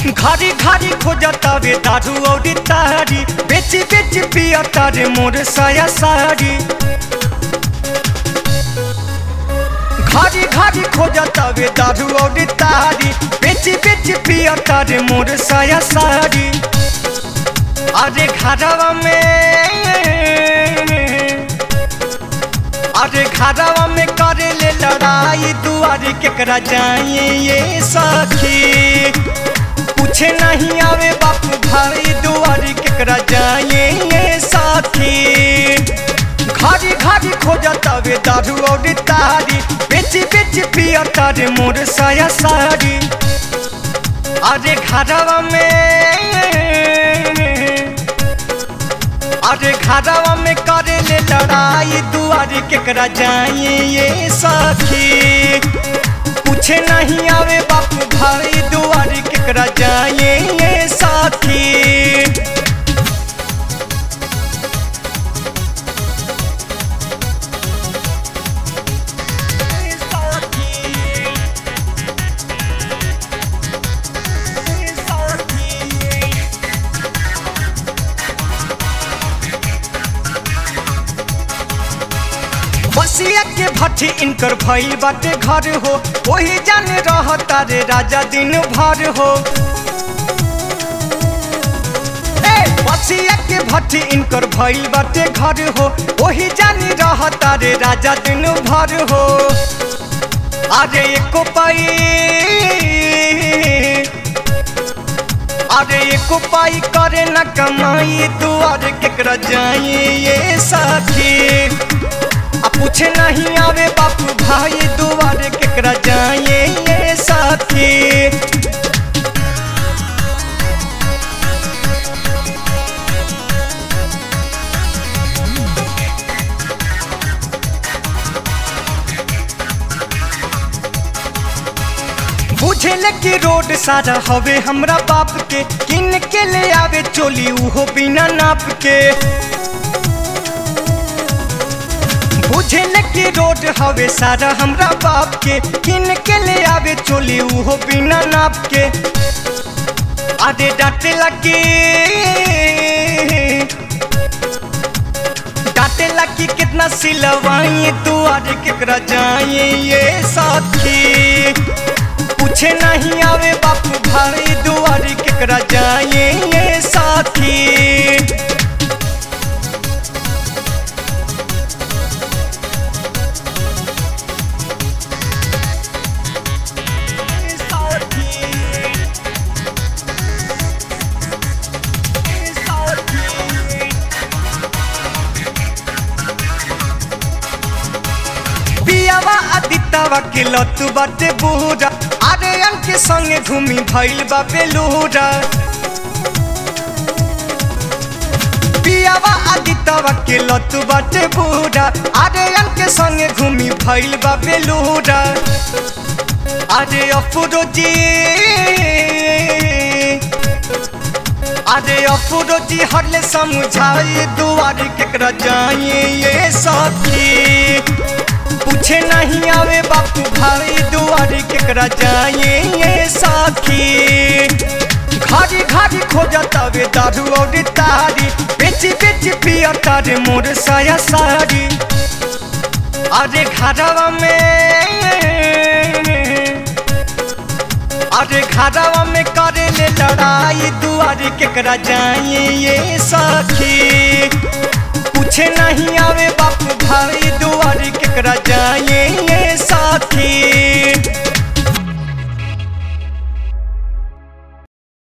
घारी घारी खोजता वे दारू और तारी बेची बेची पियता रे मोर साया साड़ी घारी घारी खोजता वे दारू और तारी बेची बेची पियता रे मोर साया साड़ी अरे घरवा में अरे घरवा में करे ले लड़ाई दुआरे केकरा जाइए ये सखी पूछे नहीं आवे बापू भाई दुआरे केकरा जाइए ये साथी घारी घारी खोजता वे दारू और तारी बेची बेची पियता रे मोर साया साड़ी अरे घरवा में अरे घरवा में करे ले लड़ाई दुआरे केकरा जाइए ये सखी पूछे नहीं आवे बापू भाई दुआरे केकरा जाइए ये साथी बसिया के भट्टी इनकर भइल बाटे घर हो वही जाने रहता रे राजा दिन भर हो ए बसिया के भट्टी इनकर भइल बाटे घर हो वही जाने रहता रे राजा दिन भर हो अरे एको पाई अरे एको पाई करे न कमाई दुआरे केकरा जाई ये साथी आ पूछे नहीं आवे बापू भाई दुआरे केकरा जाइए ये साथी बुझेले कि रोड सारा हवे हमरा बाप के किन के ले आवे चोली उहो बिना नाप के बुझेले कि रोड हवे सारा हमरा बाप के किन के ले आवे चोली उहो बिना नाप के अरे डांटे लगी डांटे लगी कितना सिलवाई दुआरे केकरा जाइए ये साथी पूछे नहीं आवे बापू भाई दुआरे केकरा जाइए ये साथी पियावा आदित्यवा के लतु बाटे बूढ़ा अरे के संगे घूमी भइल बा बेलूरा पियावा आदित्यवा के लतु बाटे बूढ़ा अरे के संगे घूमी भइल बा बेलूरा अरे अफरोजी अरे अफरोजी हरले समझाई दुआरे केकरा जाइए ये साथी पूछे नहीं आवे बापू भाई दुआरे केकरा जाइए ये साथी घारी घारी खोजता वे दारू और तारी बेची बेची पियता रे मोर साया साड़ी अरे घरवा में अरे घरवा में करे ले लड़ाई दुआरे केकरा जाइए ये सखी पूछे नहीं आवे बापू भाई दुआरे केकरा जा